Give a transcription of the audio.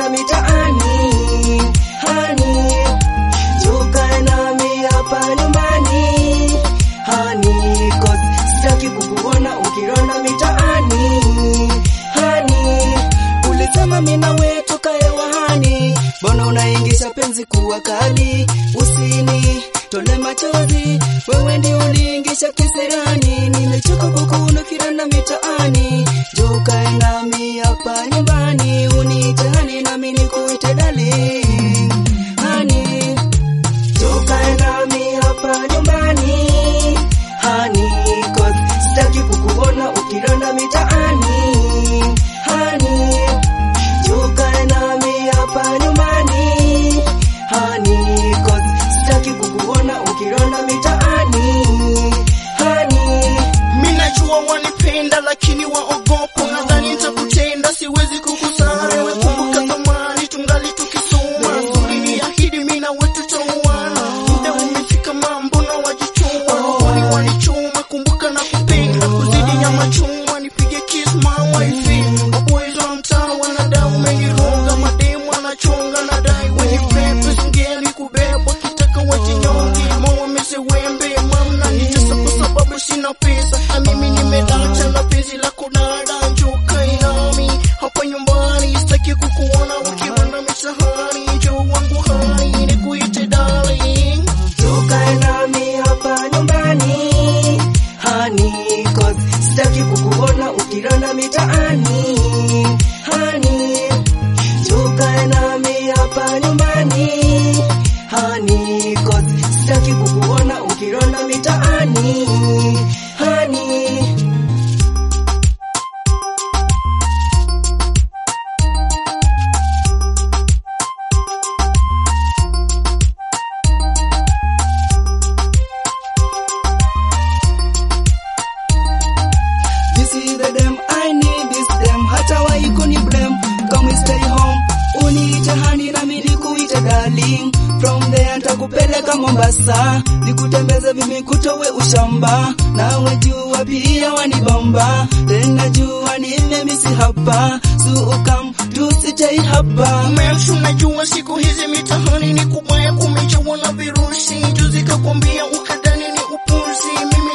ukiranda mitaani hani tukae nami hapa nyumbani hani cause sitaki kukuona ukiranda mitaani hani ulisema mina we tukae wahani mbona unaingisha penzi kuwa kali usini tole machozi wewe ndi uliingisha kisirani nimechoka kukuona kiranda mitaani jukae nami hapa nyumbani uniite hani nami nikuite darling hani tukae nami hapa nyumbani hani cause sitaki kukuona ukiranda mitaani hani tukae nami hapa nyumbani hani cause sitaki kukuona ukiranda mitaani hani Minajua wanipenda lakini waogopa, nadhani nitakutenda, siwezi kukusahau. Wewe kumbuka zamani tungali tukisoma, uliniahidi mimi na wewe tutaoana. Muda umefika, mambo na wajichoma, rohoni wanichoma. Kumbuka na kupenda kuzidi nyama choma, nipige kiss my wife. Maboys wa mtaa wanadai umeniroga, mademu wanachonga na dai wenye pepe singeli kubebwa, kitaka wajinyonge, moyo wembe mamna nitesa kwa sababu sina pesa, na mimi nimedacha na penzi lako dada, njoo kae nami hapa nyumbani, sitaki kukuona ukiranda misahani, njoo wangu hani nikuite darling. tukae nami hapa nyumbani hani cause sitaki kukuona ukiranda mitaani hani tukae nami hapa nyumbani hani cause sitaki kukuona ukiranda mitaani hani This is the dem I need this dem hata waikuni blame come stay home uniite hani na mimi nikuite darling from there nitakupeleka Mombasa nikutembeze mimi kutowe ushamba nawe jua pia wanibamba tena jua nimemisi hapa suukam tusitei hapa Mems, unajua siku hizi mitahani ni kubaya, kumejawa na virusi. Juzi kakwambia ukadhani ni upuzi, mimi